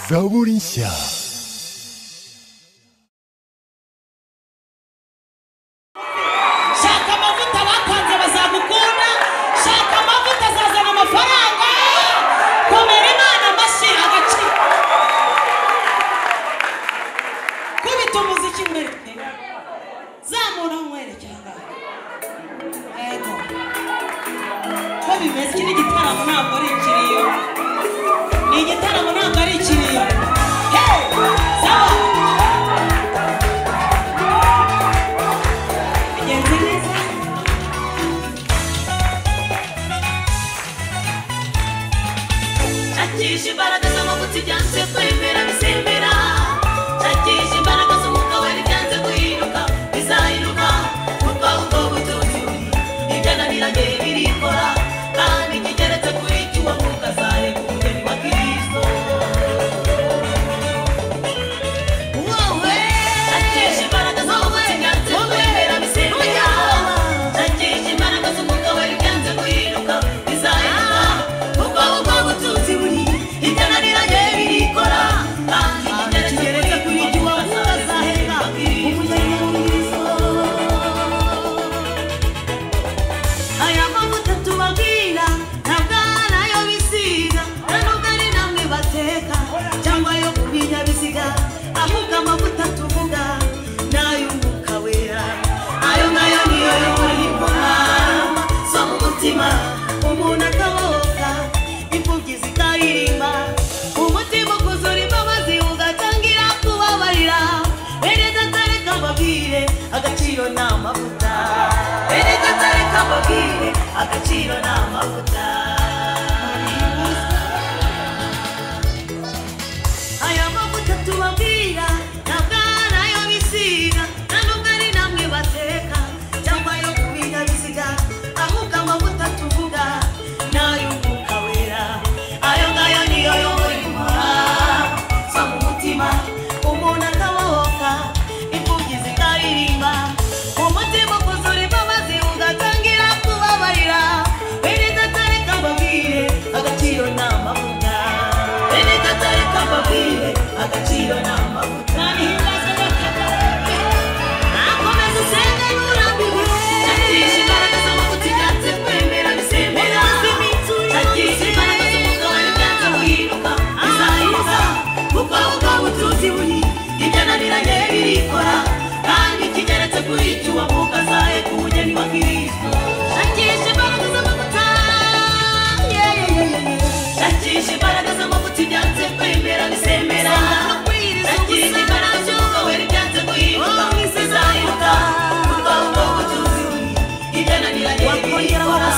Zaborinshya. shaka amavuta batanze bazagukunda shaka amavuta azazana amafaranga komera imana amashyi agaciro kubita umuziki imbere zamura umwerekera ngaho yego ko bimeze iki ni igitaramo ntabwo ari ikiriyo ni igitaramo ntabwo ari ikiriyo Hey! Zaba! Bigenze neza? shakisha imbaraga z'amavuta ibyanze kwemera bisembera shakisha imbaraga z'umwuka wera ibyanze guhinduka bizahinduka kuva ubwo butunzi ibyana biragera birikora kandi kigeretse kuri kiwo mwuka zareka umugeni wa kristo shakisha imbaraga z'amavuta ibyanze kwemera bisembera shakisha imbaraga z'umwuka wera ibyanze guhinduka bizahinduka kuva ubwo butunzi buri ibyo nariranye birikora kandi kigeretse kuri kiwo mwuka zareka umugeni wa kristo aya mavuta tubabwira ntabwo ari ayo bisiga nta nubwo ari namwe bateka cyangwa ayo ku binyabiziga ahubwo amavuta tuvuga ni ay'umwuka wera ayo ngayo niyo yobora ingoma zo mu mutima umuntu akabohoka imfubyi zikaririmba umutima ukuzura imbabazi ugatangira kubabarira erega atareka mbabwire agaciro ni amavuta erega atareka mbabwire agaciro ni amavuta aya mavuta tubabwira ntabwo ari ayo bisiga nta nubwo ari namwe bateka cyangwa ayo ku binyabiziga ahubwo amavuta tuvuga ni ay'umwuka wera ayo ngayo niyo yobora intumwa zo mu mutima umuntu akabohoka imfubyi zikaririmba umutima ukuzura imbabazi ugatangira kubabarira wirinda atareka mbabwire agaciro ni amavuta wirinda atareka mbabwire agaciro ni amavuta akomeza usenge nurambiwe shakisha imbaraga z'amavuta ibyanze kwemera bisembera shakisha imbaraga z'umugabane ibyanze guhinduka bizahinduka kuko ubwo butunzi buri ibyo naniranye birikora kandi kigeretse kuri icyo uwo mwuka azaye ku bugeni wa kirisito shakisha imbaraga z'amavuta yeah, yeah, yeah, yeah. shakisha imbaraga z'amavuta ibyanze kwemera bisembera shakisha imbaraga z'umugabane wera ibyanze guhinduka bizahinduka kuko ubwo butunzi buri ibyo naniranye birikora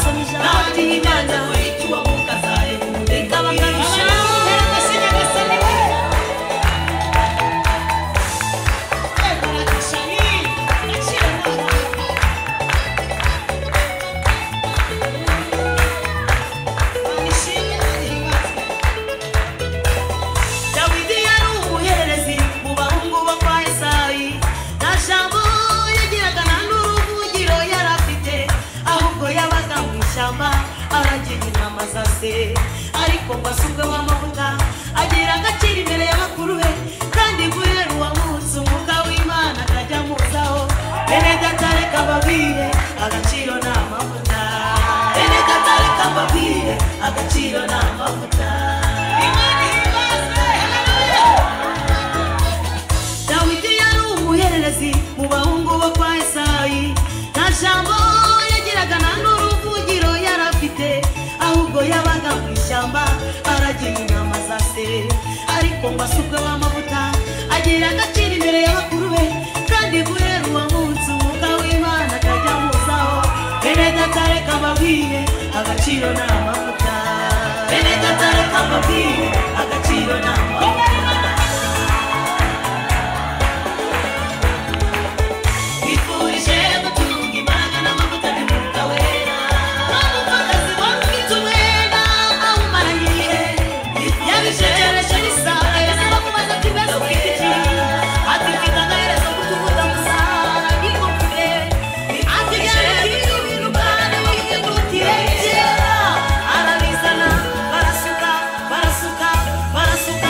kandi ibyanze kuri icyo uwo mwuka azaye ku bugeni wa kirisito dawidi yari umuherezi mu bahungu bo kwa esayi nta jambo yagiraga nta n'uruvugiro yari afite ahubwo yabaga mu ishyamba aragira inama za se ariko ngo asubwe w'amavuta agira agaciro imbere ya bakuru be kandi guhera uwamutse umwuka w'imana akajya amuzaho bene gatareka babwire agaciro ni amavuta bene gatareka babwire agaciro ni amavuta Imana ibaze. dawidi yari umuhererezi mu bahungu bo kwa esayi nta jambo yagiraga nta n'uruvugiro yari afite ahubwo yabaga mu ishyamba aragira inama za se ariko ngo asubwe w'amavuta agira agaciro imbere y'abakuru be kandi guhera uwo munsi umwuka w'imana akajya amuzaho bene gatareka ababwire agaciro ni amavuta bene gatareka ababwire agaciro ni amavuta Bifurije gutunga imbaraga n'amavuta y'umwuka wera. Umupfakazi wamwita umwenda awumaranye. Yabishegereje n'isanga yasaba kubaza ati mbese ufite iki? Ati mfite agaherezo kukubuza gusa nikubwire. Ati gerageza ibintu kandi witegukire kera. Arabizana barasuka barasuka barasuka.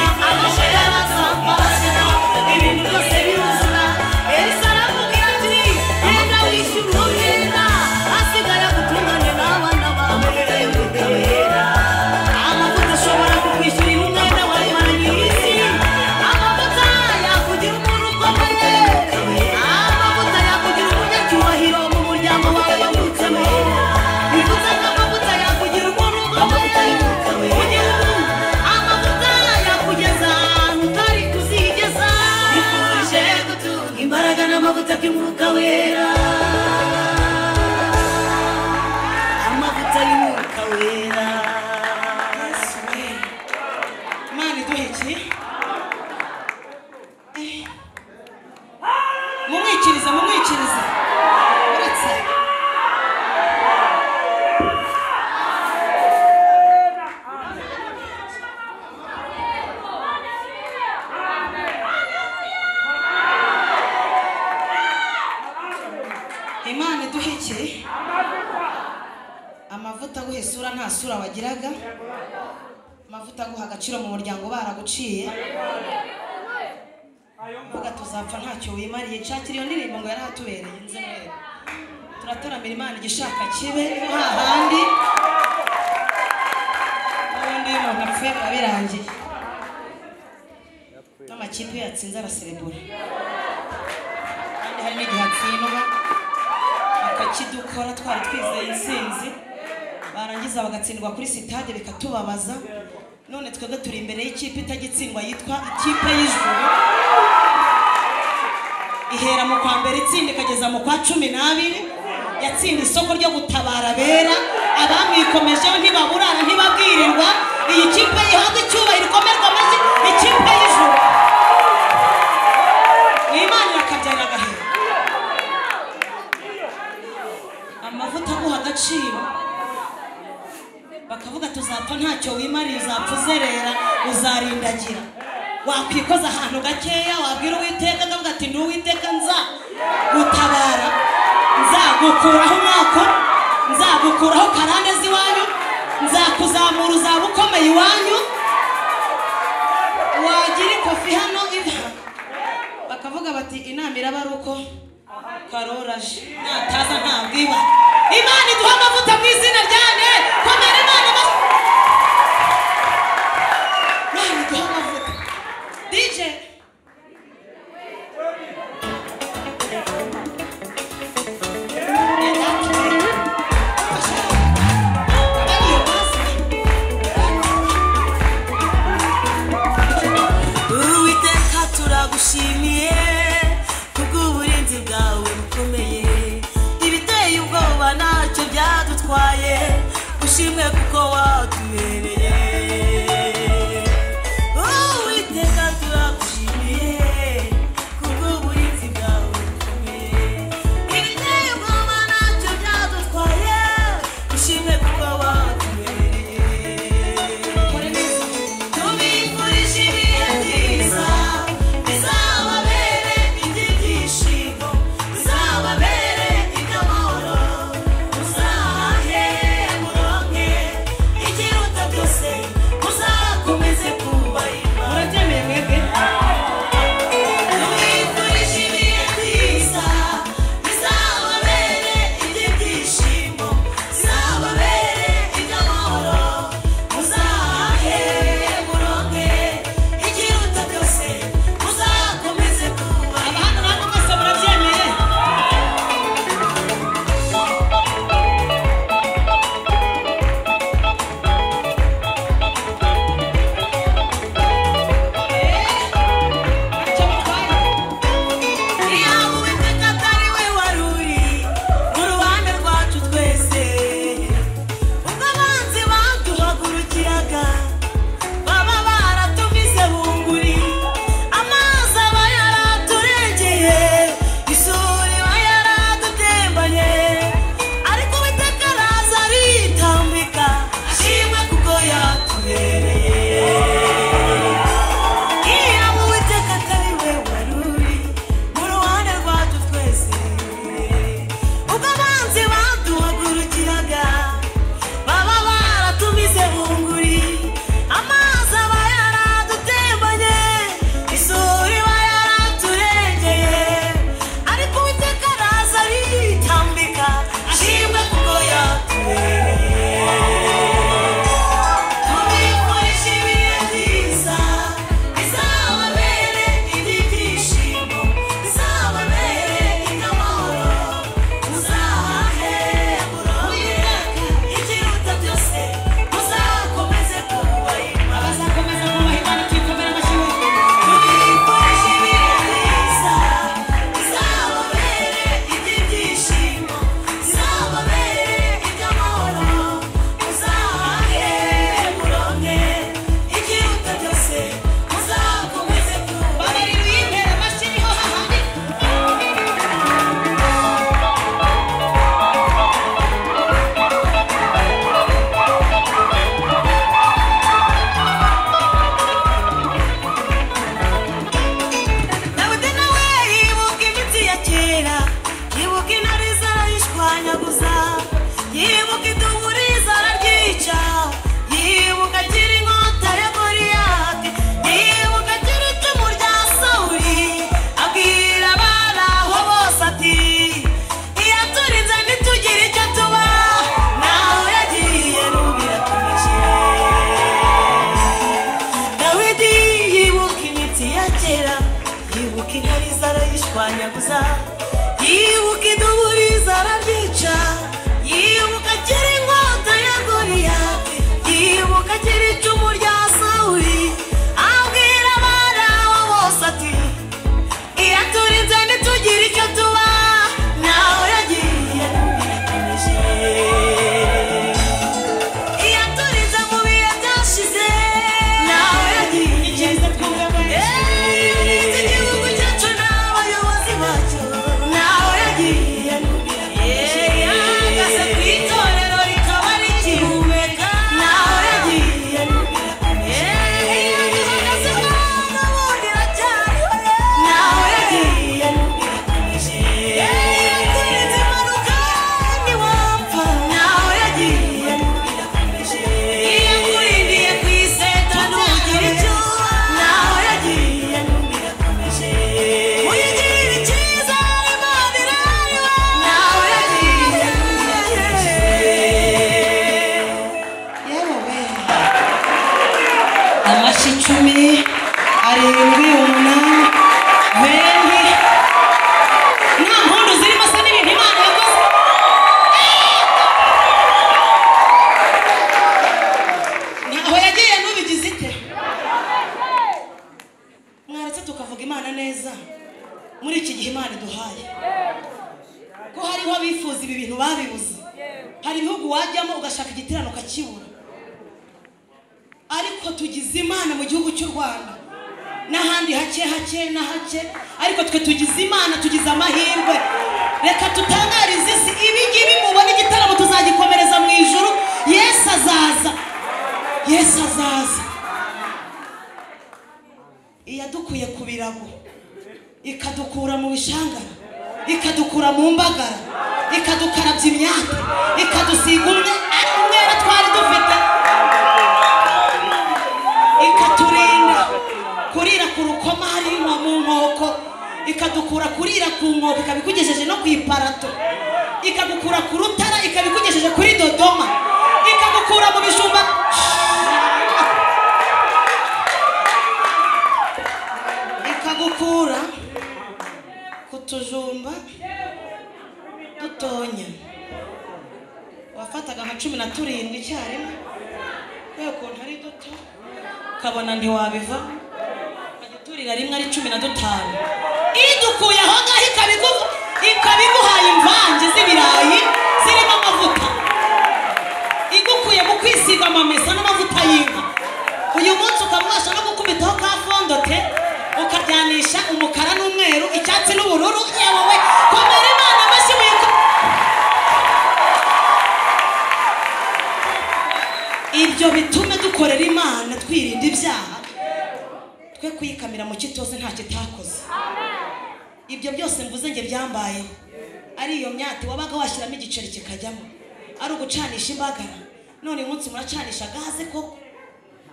amavuta aguha isura nta sura wagiraga amavuta aguha agaciro mu muryango baraguciye mvuga tuzapfa ntacyo wimariye nshakira iyo ndirimbo ngo yari ahatubereye inzobere turataramira imana igishaka kibe no hahandi n'ubundi iyo umuntu apfuye biba birangiye n'amakipe iyo yatsinze araserebura kandi hari n'igihe atsindwa bakakidukora twari twizeye intsinzi barangiza bagatsindwa kuri sitade bikatubabaza none twebwe turi imbere y'ikipe itagitsindwa yitwa ikipe y'ijuru ihera mu kwa mbere itsinda ikageza mu kwa cumi n'abiri yatsinda isoko ryo gutabara abera abamwikomejeho ntibaburana ntibabwirirwa iyi kipe yihabwa icyubahiro ikomerwa amashyi ikipe y'ijuru ni imana irakabyara agahera amavuta aguha agaciro bakavuga tuzapfa ntacyo wimariye uzapfa uzerera uzarindagira wakwikoza ahantu gakeya wabwira uwiteka akavuga ati n'uwiteka nza gutabara nzagukuraho umwaka nzagukuraho karande z'iwanyu nzakuzamura uzaba ukomeye iwanyu wagira ikofi hano iva bakavuga bati inama iraba ari uko karoraje nataza ntabwiba imana iduha amavuta mu izina ryane komera imana amashyi Imana iduha amavuta dj uwiteka turagushimiye kubw'uburinzi bwawe bukomeye ibiteye ubwoba ntacyo byadutwaye ushimwe kuko watubereye uwiteka turagushimiye kubw'uburinzi bwawe bukomeye ibiteye ubwoba ntacyo byadutwaye ushimwe kuko watubereye tubifurije ibihe byiza bizababere iby'ibyishimo bizababere iby'amahoro muzahahe muronke ikiruta byose muzakomeze kubahiba murabyemeye mwebwe tubifurije ibihe byiza bizababere iby'ibyishimo bizababere iby'amahoro muzahahe muronke ikiruta byose muzakomeze kuba abahanga namwe mwese murabyemeye Ntacyo bitwaye. Iyawe uwiteka atari we wari uri mu ruhande rwacu twese ubwo abanzi baduhagurukiraga baba baratumize bunguri amazi aba yaraturengeye isuri iba yaradutembanye ariko uwiteka araza aritambika ashimwe kuko yatubereye iya uwiteka atari we wari uri mu ruhande rwacu twese ubwo abanzi baduhagurukiraga baba baratumize bunguri amazi aba yaradutembanye isuri iba yaraturengeye ariko uwiteka araza aritambika ashimwe kuko yatubereye tubifurije ibihe byiza bizababere iby'ibyishimo bizababere iby'amahoro muzahahe muronke ikiruta byose muzakomeze kubahiba Abazakomeza kubaha Imana tuyikomere amashyi mwese. tubifurije ibihe byiza bizababere iby'ibyishimo bizababere iby'amahoro muzahahe muronke ikiruta byose muzakomeze kuba Babiri biyitera amashyi niho hahandi. dawidi nawe yibuka imitsi ya kera yibuka intare zarayishwanyaguza yibuka iduburiza imana iduhaye ko hariho abifuza ibi bintu babibuze hari ibihugu wajyamo ugashaka igiterane ukakibura ariko tugize imana mu gihugu cy'u rwanda n'ahandi hake hake na hake ariko twe tugize imana tugize amahirwe reka tutangarize isi ibi ngibi mubona igitaramo tuzagikomereza mu ijuru yesu azaza yesu azaza iyadukuye ku birago ikadukura mu bishangara ikadukura mu mbagara ikadukarabya imyaka ikadusiga umwe ari umwera twari dufite ikaturinda kurira ku rukoma hariya mu nkoko ikadukura kurira ku nkoko ikabikugejeje no ku iparato ikagukura ku rutara ikabikugejeje kuri dodoma ikagukura mu bijumba ikagukura ku tujumba dutonya wafataga nka cumi na turindwi icyarimwe kubera ukuntu ari duto ukabona ntiwabiva ukagiturira rimwe ari cumi na dutanu idukuye aho ngaho ikabiguha ikabiguhaye imvange z'ibirayi zirimo amavuta igukuye mu kwisiga amamesa n'amavuta y'inka uyu munsi ukamubasha no gukubitaho ka fondote ukajyanisha umukara n'umweru icyatsi n'ubururu yewe komera imana amashyi muyiko ibyo bitume dukorera imana twirinda ibyaha twe kuyikamira mu kitoze nta kitakoze ibyo byose mvuze nge byambayeho ari iyo myati wabaga washyiramo igiceri kikajyamo ari ugucanisha imbagara none uyu munsi muracanisha gaze koko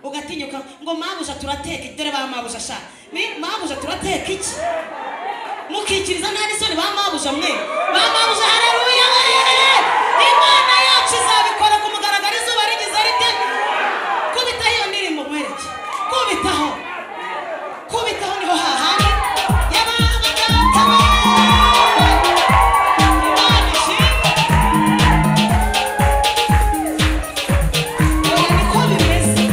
ugatinyuka ngo mabuja turateka iki?" dore ba mabuja sha ni mabuja turateka iki mukikiriza nta n'isoni ba mabuja mwe ba mabuja hareruya imana yacu izabikora ku mugaragaro izuba rigize rite kubitaho iyo ndirimbo mwereke kubitaho kubitaho niho hahandi yabaga Imana ishinga niko bimeze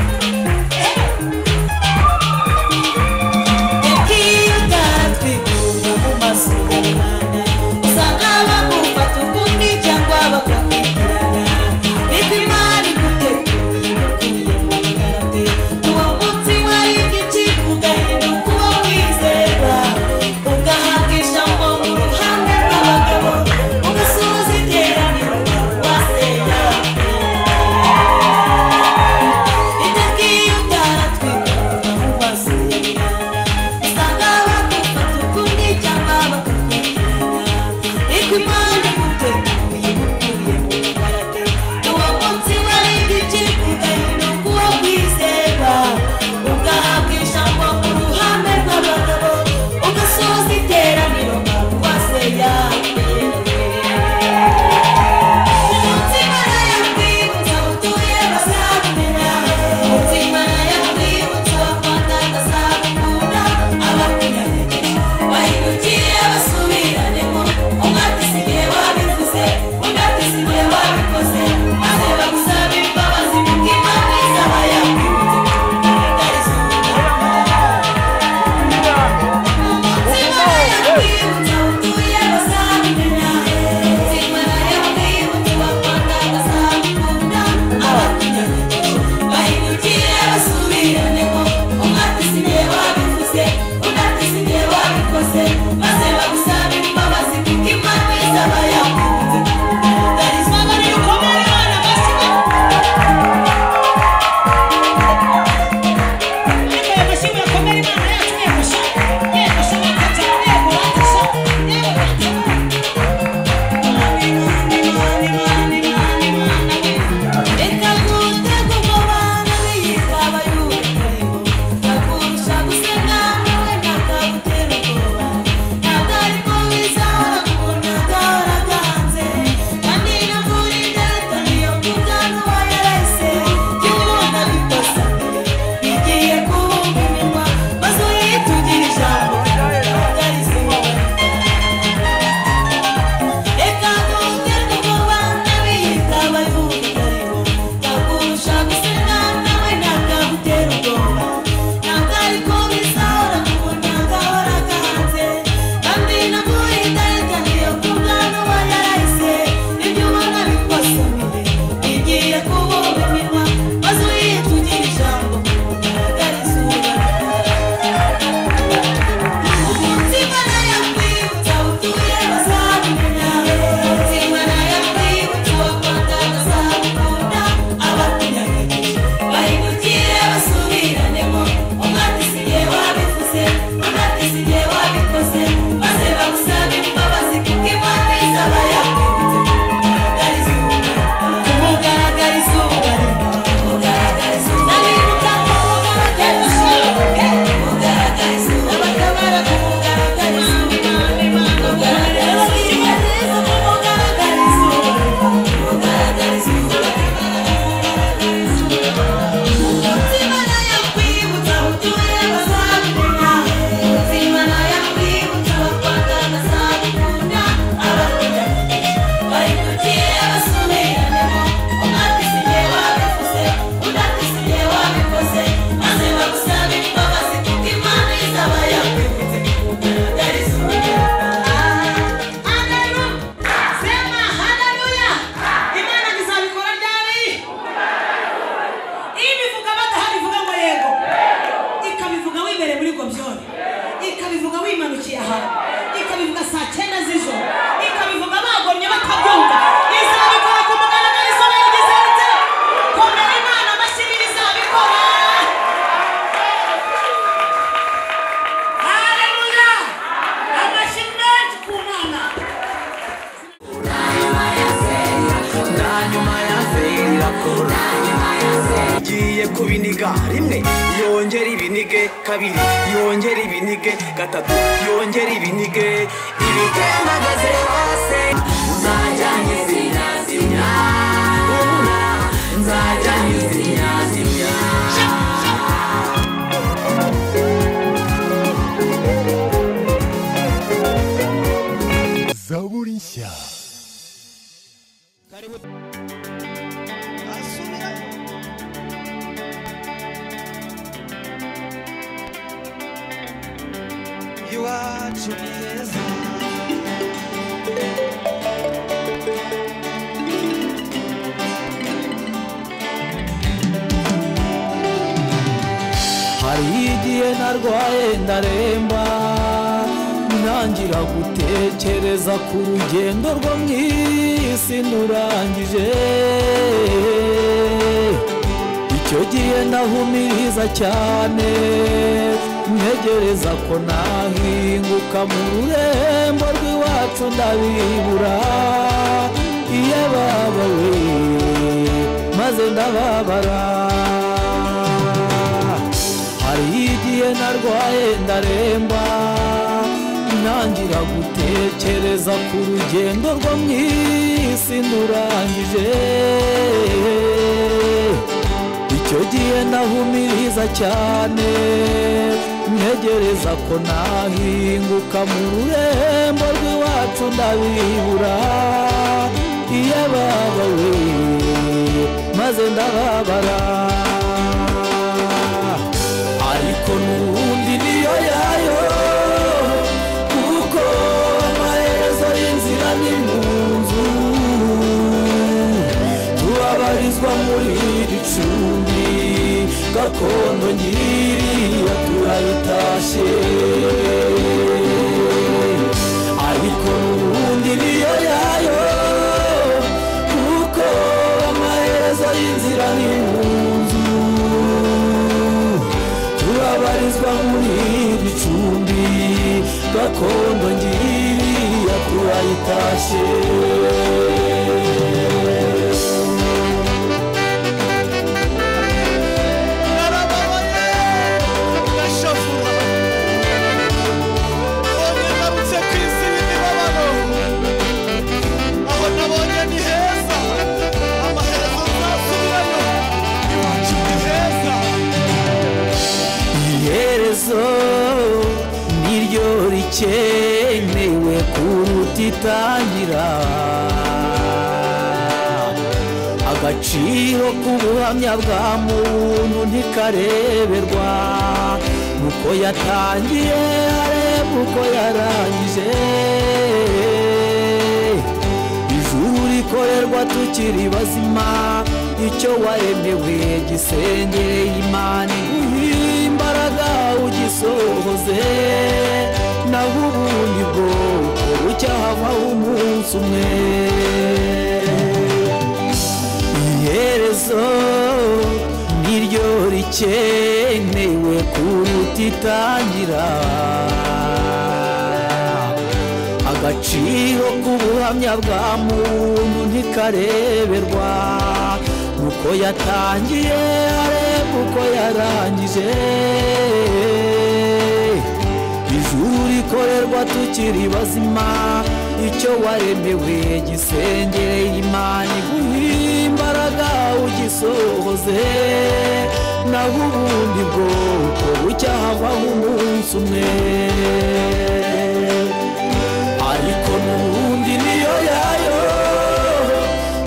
igiye kubiniga rimwe yongera ibinige kabiri yongera ibinige gatatu yongera ibinige ibitembagaze hose uzajya nkizinazimya ubura nzajya nkizinazimya zaburi nshya iwacu ni heza hari igihe narwaye ndaremba ntangira gutekereza ku rugendo rwo mu isi ndurangije icyo gihe ndahumiriza cyane ntegereza ko nahinguka mu rurembo rw'iwacu ndabibura iyo babawe maze ndababara hari igihe narwaye ndaremba ntangira gutekereza ku rugendo rwo mu isi ndurangije icyo gihe ndahumiriza cyane ntegereza ko nahinguka mu rurembo rw'iwacu ndabibura iyo ababawe maze ndababara ariko n'ubundi niyo yayo kuko amaherezo y'inzira ni mu nzu turabarizwa muri iri cumbi gakondo nyiriya turayitashe ariko n'ubundi niyo yayo kuko amaherezo y'inzira ni mu nzu turabarizwa muri iri cumbi gakondo nyiriya turayitashe iherezo niryo rikenewe kuruta itangira agaciro k'ubuhamya bwa muntu ntikareberwa uko yatangiye areba uko yarangije ijuru rikorerwa tukiri bazima icyo waremewe gisengeye imana iguhe imbaraga ugisohoze naho ubundi bwo bucyahavaho umunsi umwe iherezo niryo rikenewe kuruta itangira agaciro k'ubuhamya bwa muntu ntikareberwa uko yatangiye areba uko yarangije ijuru rikorerwa tukiri bazima icyo waremewe gisengeye imana iguhe imbaraga ugisohoze naho ubundi bwoko bucyahavaho umunsi umwe ariko n'ubundi niyo yayo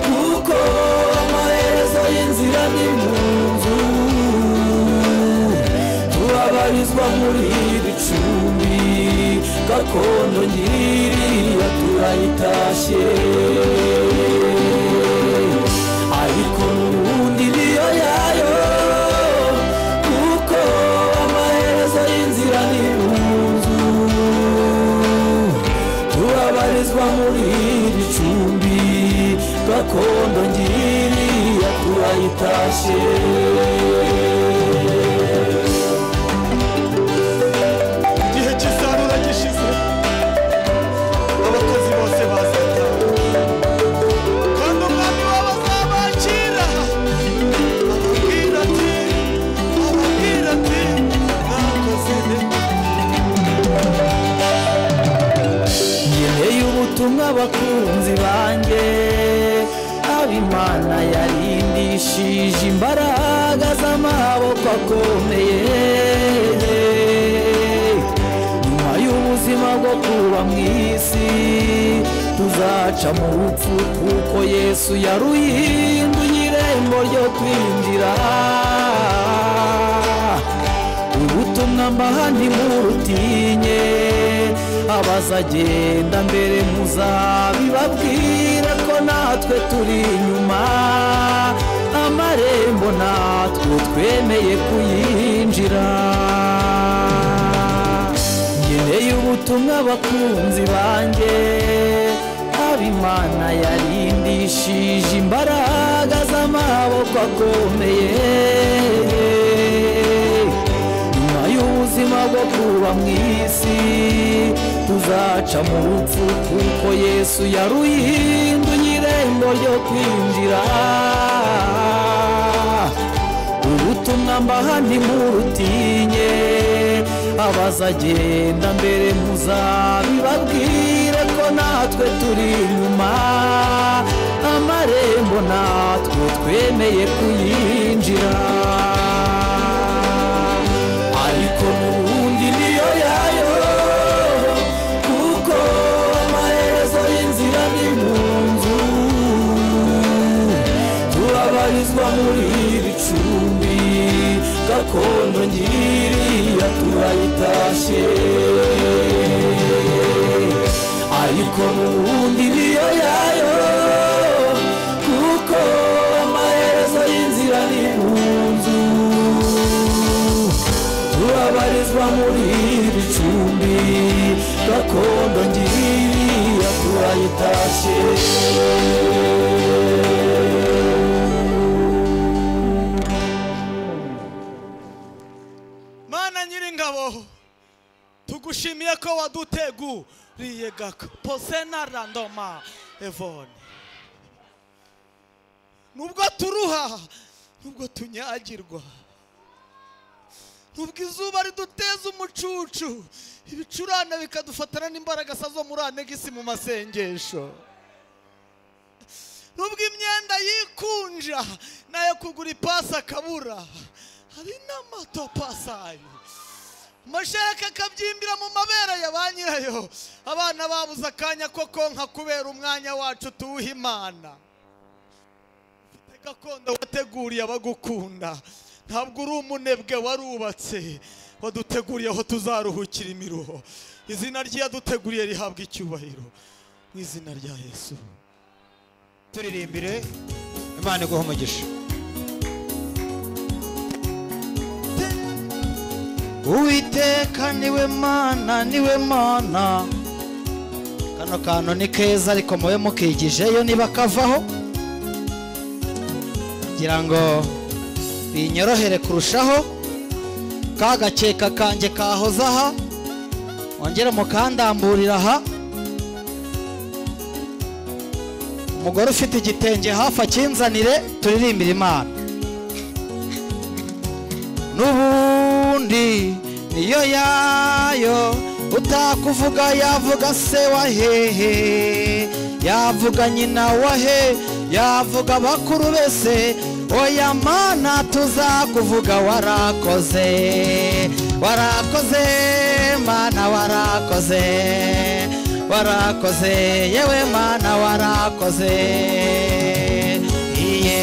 kuko amaherezo y'inzira ni mu nzu turabarizwa muri iri cumbi gakondo nyiriya turayitashe ariko n'ubundi niyo yayo kuko amaherezo y'inzira ni munzu turabarizwa muri iri cumbi gakondo nyiriya turayitashe igihe cy'isarura gishize abakozi bose bazataha kandi umwami wabo azabakira yagurishije imbaraga z'amaboko akomeye nyuma y'ubuzima bwo kuba mu isi tuzaca mu rupfu kuko yesu yaruhinduye irembo ryo kwinjira ubutumwa mbaha ntimurutinye abazagenda mbere muzabibabwira ko natwe turi inyuma amarembo natwe twemeye kuyinjira ngeneye ubutumwa abakunzi banjye abimana yarindishije imbaraga z'amaboko akomeye nyuma y'ubuzima bwo kuba mu isi tuzaca mu rupfu kuko yesu yaruhinduye irembo ryo kwinjira ubutumwa mbaha ntimurutinye abazagenda mbere muzabibabwire ko natwe turi inyuma amarembo natwe twemeye kuyinjira ariko n'ubundi niyo yayo kuko amaherezo y'inzira ni mu nzu turabarizwa muri iri cumbi gakondo ngiriya turayitashye ariko n'ubundi niyo yayo kuko amaherezo y'inzira ni mu nzu turabarizwa muri iri cumbi gakondo ngiriya turayitashye mana nyiringabo tugushimiye ko waduteguriye gaka posena randoma evone nubwo turuha nubwo tunyagirwa nubwo izuba riduteza umucucu ibicurane bikadufatana n'imbaraga zo muri anegisi mu masengesho nubwo imyenda yikunja nayo kugura ipasi akabura hari n'amato pasi ayo amashereka akabyimbira mu mabere ya ba nyirayo abana babuze akanya ko konka kubera umwanya wacu tuwuha imana ufite gakondo wateguriye abagukunda ntabwo uri umunebwe warubatse waduteguriye aho tuzaruhukira imiruho izina ry'iyaduteguriye rihabwa icyubahiro mu izina rya yesu turirimbire imana iguha umugisha uwiteka niwe mana niwe mana kano kantu ni keza ariko mube mukigijeyo niba kavaho kugira ngo binyorohere kurushaho ka gakeka kanjye kahoze aha wongere mukandamburira aha umugore ufite igitenge hafi akinzanire turirimbire imana n'ubundi niyo yayo utakuvuga yavuga se wa hehe yavuga nyina wa he yavuga bakuru bese oya mana tuzakuvuga warakoze warakoze mana warakoze warakoze yewe mana warakoze iye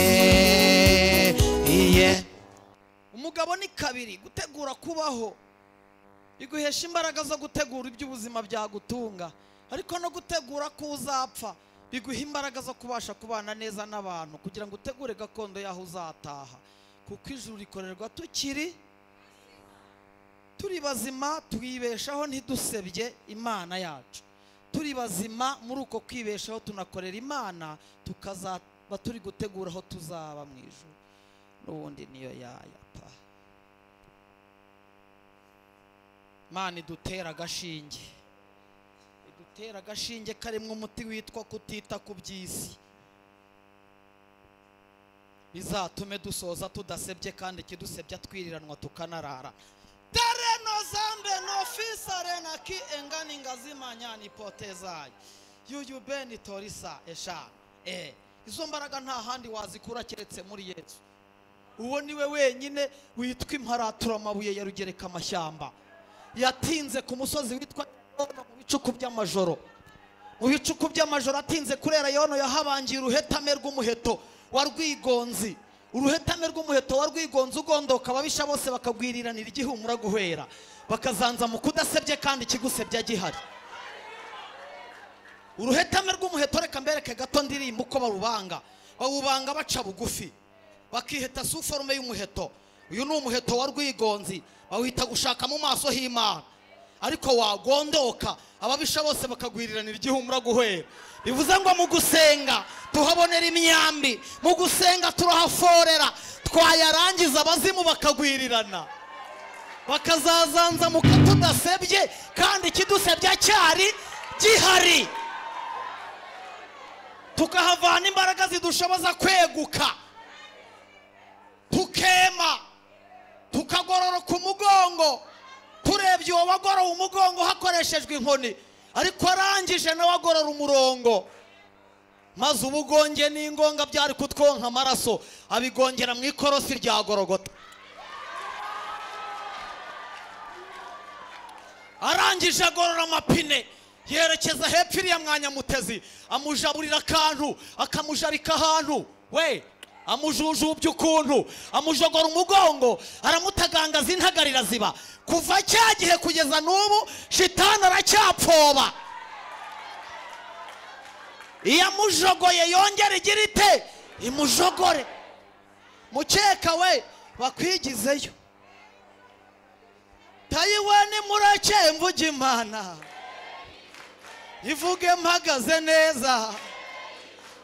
iye umugabo ni kabiri gutegura kubaho biguhesha imbaraga zo gutegura iby'ubuzima byagutunga ariko no gutegura ko uzapfa biguha imbaraga zo kubasha kubana neza n'abantu kugira ngo utegure gakondo y'aho uzataha kuko ijuru rikorerwa tukiri turi bazima twibeshaho ntidusebye imana yacu turi bazima muri uko kwibeshaho tunakorera imana tukazaba turi gutegura aho tuzaba mu ijuru n'ubundi niyo yaya pa imana idutera agashinge idutera agashinge karimo umuti witwa kutita ku by'isi bizatume dusoza tudasebye kandi ikidusebya twiriranwa tukanarara tereno zambe nofisare na ki engani ngazimanya ni potezayi yuyu beni torisa eshanu eh izo mbaraga nta handi wazikura keretse muri yesu uwo ni we wenyine witwa imparaturamabuye ya rugereka amashyamba yatinze ku musozi witwa yono mu bicuku by'amajoro mu bicuku by'amajoro atinze kurera yono yahabangiye uruhetame rw'umuheto wa rwigonzi uruhetame rw'umuheto wa rwigonzi ugondoka ababisha bose bakagwiriranira igihumura guhera bakazanza mu kudasebye kandi ikigusebya gihari uruhetame rw'umuheto reka mbereke gato ndirimba uko barubanga bawubanga baca bugufi bakiheta si forume y'umuheto uyu ni umuheto wa rwigonzi bawita gushaka mu maso h'imana ariko wagondoka ababisha bose bakagwiriranira igihumura guhera bivuze ngo mu gusenga tuhabonera imyambi mu gusenga turahaforera twayarangiza abazimu bakagwirirana bakazazanza mu katudasebye kandi ikidusebya cyari gihari tukahavana imbaraga zidushoboza kweguka tukema tukagororoka umugongo turebye uwo wagorowe umugongo hakoreshejwe inkoni ariko arangije nawe agorora umurongo maze ubugonge n'ingonga byari kutwonka amaraso abigongera mu ikorosi rya gorogota arangije agorora amapine yerekeza hepfo iriya mwanya mutezi amujaburira akantu akamujarika ahantu we amujujubya ukuntu amujogora umugongo aramutagangaza intagarira ziba kuva cya gihe kugeza n'ubu shitani aracyapfoba iyo amujogoye yongera igira ite imujogore mukeka we bakwigizeyo tayiwani murake mvuga imana ivuge mpagaze neza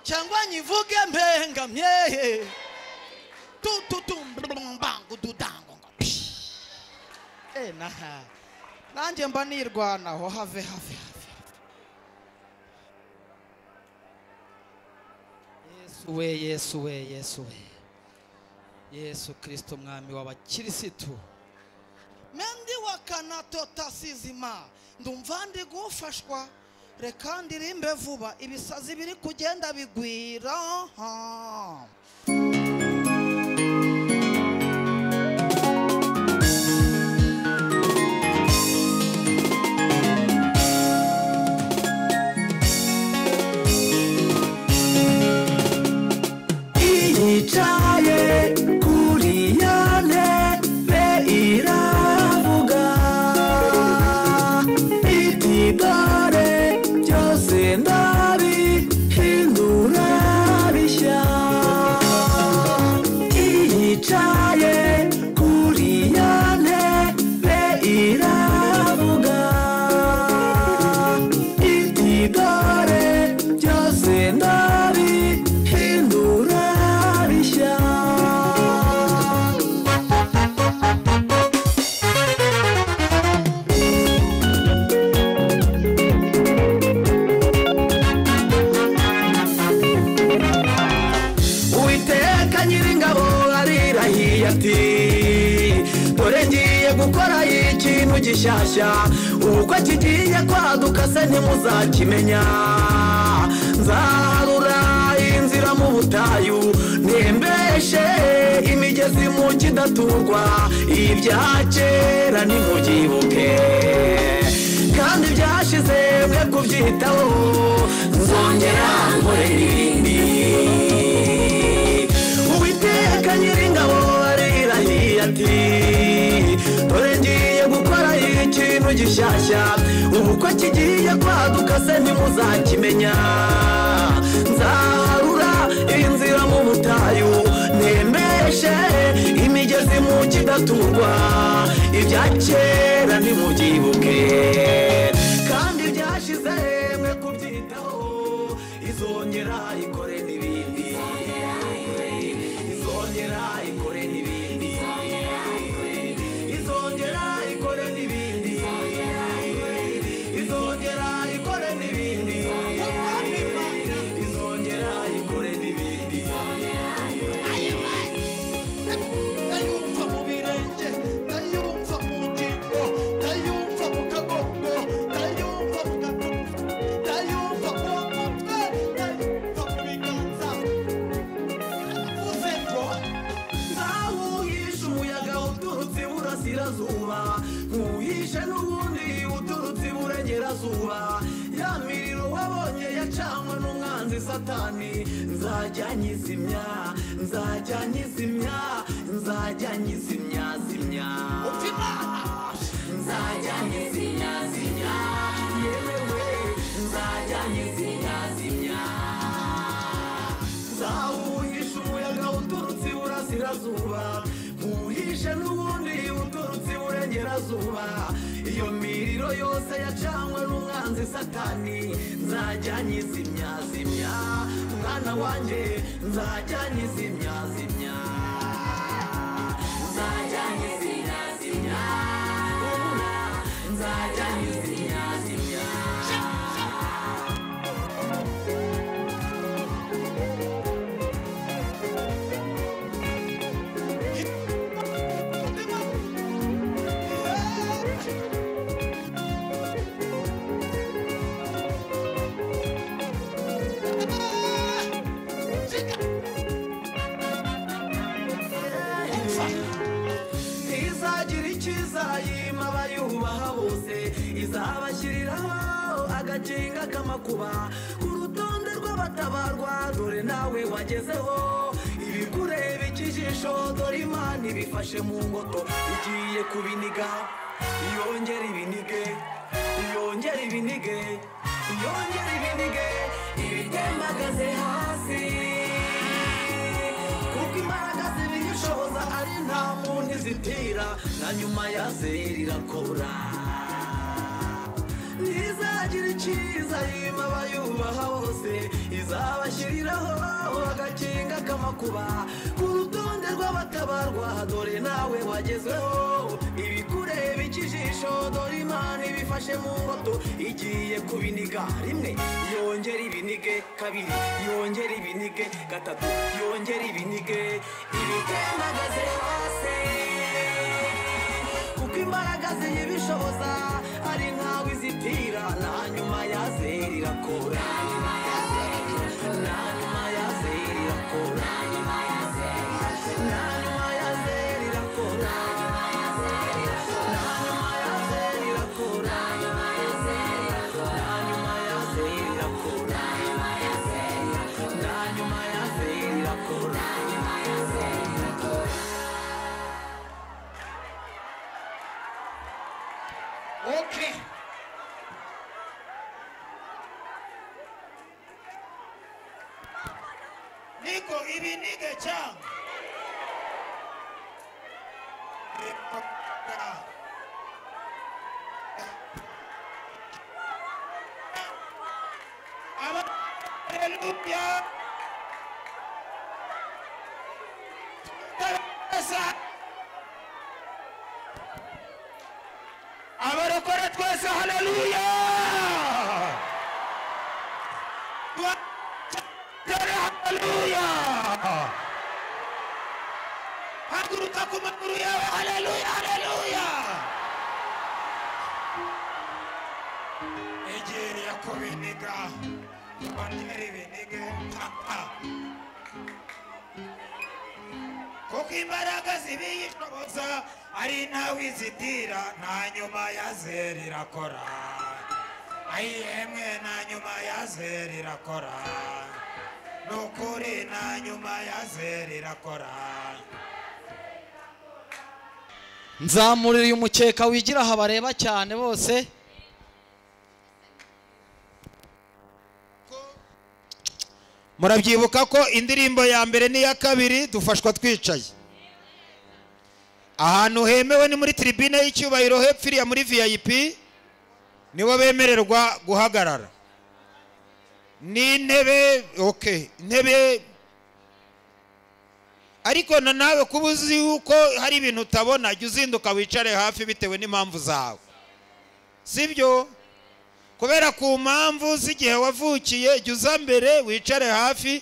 cyangwa nyivuge mpengamye tututumbangududangongapsh e naha nanjye mba nirwanaho have have have yesu we yesu we yesu we yesu kristo mwami w'abakirisitu mendi wakanatotazizima ndumva ndi gufashwa reka ndirimbe vuba ibisazi biri kugenda bigwira ha. yicaye kuri ya ntebe iravuga iti dore byose ndabihindura bishya yicaye kuri ya ntebe iravuga iti dore byose ndabihindura bishya uwiteka nyiringabo arirahiye ati dore ngiye gukora ikintu gishyashya ubukwe kigiye kwaduka se ntimuzakimenya nzaharura inzira mu butayu ntembeshe imigezi mu kidaturwa ibya kera ntimubyibuke kandi byashize mwe kubyitaho nzongera nkore ibindi uwiteka nyiringabo arirahiye ati dore ngiye gukora ikintu gishyashya ubukwe kigiye kwaduka se ntimuzakimenya nzaharura inzira mu butayu nemeshe imigezi mu kidaturwa ibya kera ntimubyibuke kandi byashize mwe kubyitaho izongera ikore n'ibindi izongera ikore n'ibindi izongera ikore n'ibindi izongera ikore n'ibindi izongera ikore n'ibindi ndayumva mu birenge ndayumva mu ngingo ndayumva mu kagongo ndayumva mu gatuza ndayumva mu mutwe ndayumva mu biganza y'uburasirazuba nkuhishe n'ubundi uturutse iburengerazuba ya miriro wabonye yacanwe n'umwanzi satani nzajya nyizimya nzajya nyizimya nzajya nyizimya zimya nzajya nyizimya zimya yewe nzajya nyizimya zimya zawuhisha umuyaga uturutse iburasirazuba nkuhishe n'ubundi uturutse iburengerazuba iyo miriro yose yacanwe n'umwanzi satani nzajya nyizimya zimya mwana wanjye nzajya nyizimya zimya nzajya nyizimya zimya ubura nzajya nyizimya zimya izagira icyiza yima abayubaha bose izabashyiriraho agakinga k'amakuba ku rutonde rw'abatabarwa dore nawe wagezeho ibikureba ikijisho dore imana ibifashe mu ngoto igiye kubiniga yongera ibinige yongera ibinige yongera ibinige ibitembagaze hasi kuko imbaraga zibiyishoboza ari nta muntu izitira na nyuma ya zeri irakora ntizagira icyiza yima abayubaha bose izabashyiriraho agakinga k'amakuba ku rutonde rw'abatabarwa dore nawe wagezweho ibikureba ikijisho dore imana ibifashe mu ngoto igiye kubiniga rimwe yongera ibinige kabiri yongera ibinige gatatu yongera ibinige ibitembagaze hose kuko imbaraga ziyibishoboza ari ntawe izitira na nyuma ya zeri irakora na nyuma ya zeri irakora na nyuma ya zeri irakora na nyuma ya zeri irakora na nyuma ya zeri irakora na nyuma ya zeri irakora Okay. niko ibinige cyangwa Hallelujah. abarokore twese haleluya dore haleluya haguruka ku maguru yawe haleluya haleluya egera kubiniga banyere ibinige papa kuko imbaraga zibiyishoboza ari ntawe izitira nta nyuma ya zeri irakora ayihemwe nta nyuma ya zeri irakora ni ukuri nta nyuma ya zeri irakora nzamurira umukeka wigira aha bareba cyane bose murabyibuka ko indirimbo ya mbere n'iya kabiri dufashwa twicaye ahantu hemewe ni muri tribune y'icyubahiro hepfo iriya muri vip nibo bemererwa guhagarara n'intebe ok intebe ariko na nawe kuba uzi yuko hari ibintu utabona jya uzinduka wicare hafi bitewe n'impamvu zawe sibyo kubera ku mpamvu z'igihe wavukiye jya uza mbere wicare hafi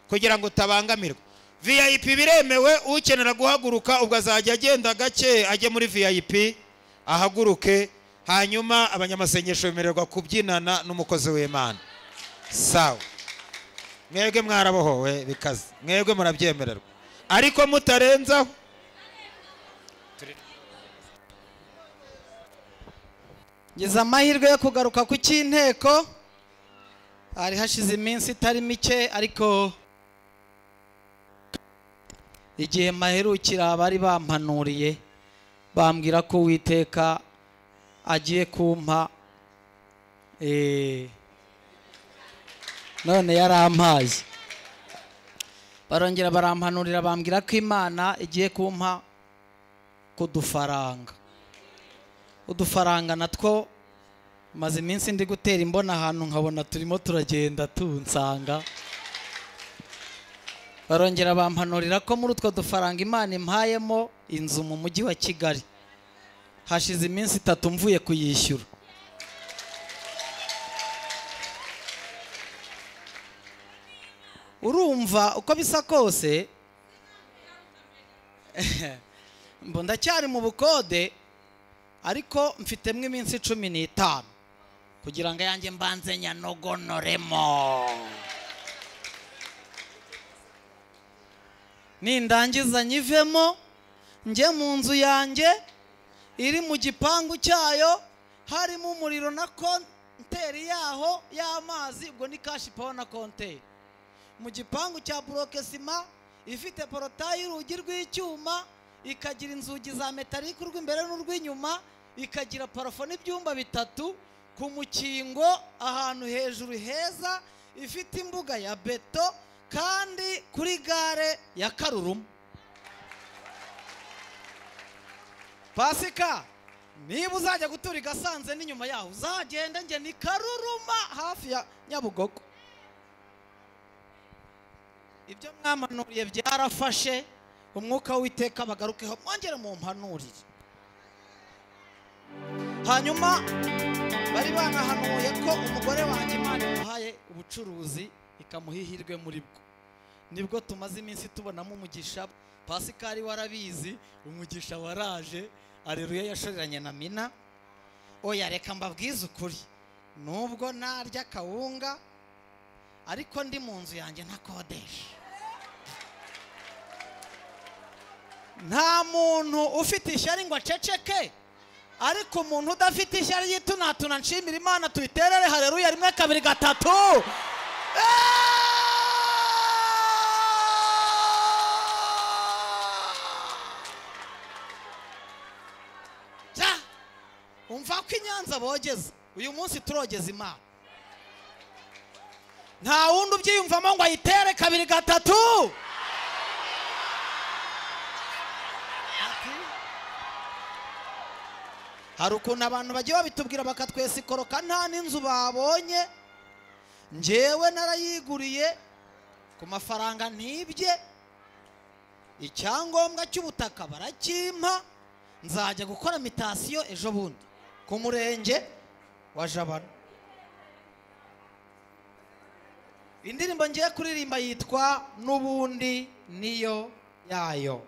kugira ngo utabangamirwa vip biremewe ukenera guhaguruka ubwo azajya agenda gake ajye muri vip ahaguruke hanyuma abanyamasengesho bemererwa kubyinana n'umukozi w'imana sawa mwebwe mwarabohowe bikaze mwebwe murabyemererwa ariko mutarenzaho ngize amahirwe yo kugaruka ku cy'inteko hari hashize iminsi itari mike ariko igihe maherukira bari bampanuriye bambwira ko uwiteka agiye kumpa eh, none yarampaye barongera barampanurira bambwira ko imana igiye kumpa ku dufaranga udufaranga natwo maze iminsi ndi gutera imbona ahantu nkabona turimo turagenda tunsanga barongera bampanurira ko muri utwo dufaranga imana impayemo inzu mu mujyi wa kigali hashize iminsi itatu mvuye kuyishyura urumva uko bisa kose mbo ndacyari mu bukode ariko mfitemo iminsi cumi n'itanu kugira ngo ayange mbanze nyanogonoremo nindangiza nyivemo njye mu nzu yanjye iri mu gipangu cyayo harimo umuriro na konteri yaho y'amazi ubwo ni kashi pawa na konteri mu gipangu cya buroke sima ifite porotayi y'urugi rw'icyuma ikagira inzugi za metalike urw'imbere n'urw'inyuma ikagira parafo n'ibyumba bitatu ku mukingo ahantu hejuru heza ifite imbuga ya beto kandi kuri gare ya karurumu pasika niba uzajya gutura i gasanze n'inyuma yaho uzagende njye ni karuruma hafi ya nyabugogo ibyo mwamanuriye byarafashe umwuka w'iteka bagarukeho mwongere mu mpanurire hanyuma bari banahanuye ko umugore wanjye imana imuhaye ubucuruzi ikamuha ihirwe muri bwo nibwo tumaze iminsi tubonamo umugisha pasikari warabizi umugisha waraje areruye yashoreranye na mina oya reka mbabwize ukuri nubwo narya akawunga ariko ndi mu nzu yanjye ntakodesha nta muntu ufite ishyari ngo aceceke ariko umuntu udafite ishyari yitunatuna nshimira imana tuyiterere hareruya rimwe kabiri gatatu Ja, umva ko inyanza bogeza uyu munsi turogeza imana nta wundi ubyiyumvamo ngo ayitere kabiri gatatu hari ukuntu abantu bagiye babitubwira bakatwesikoroka nta n'inzu babonye njyewe narayiguriye ku mafaranga ntibye icyangombwa cy'ubutaka barakimpa nzajya gukora mitasiyo ejo bundi ku murenge wa jabana indirimbo ngiye kuririmba yitwa n'ubundi niyo yayo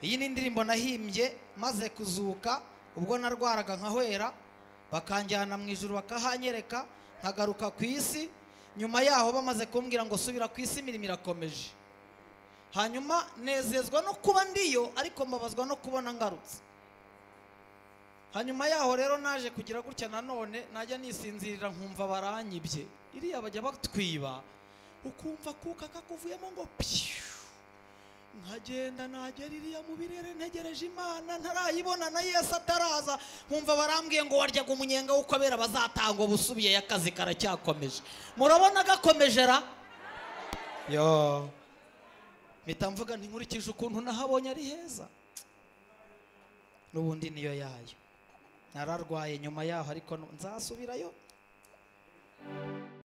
iyi ni indirimbo nahimbye maze kuzuka ubwo narwaraga nkahwera bakanjyana mu ijoro bakahanyereka nkagaruka ku isi nyuma yaho bamaze kumbwira ngo subira ku isi imirimo irakomeje hanyuma nezezwa no kuba ndiyo ariko mbabazwa no kubona ngarutse hanyuma yaho rero naje kugira gutya nanone najya nisinzirira nkumva baranyibye iriya bajya batwiba ukumva kuka kakuvuyemo ngo piyu nkagenda nagera iriya mu birere ntegereje imana ntarayibona na yesu ataraza nkumva barambwiye ngo waryaga umunyenga wo kubera bazatanga ubusubiye akazi karacyakomeje murabona gakomeje ra yo mpita mvuga ntinkurikije ukuntu nahabonye ari heza n'ubundi niyo yayo nararwaye nyuma yaho ariko nzasubirayo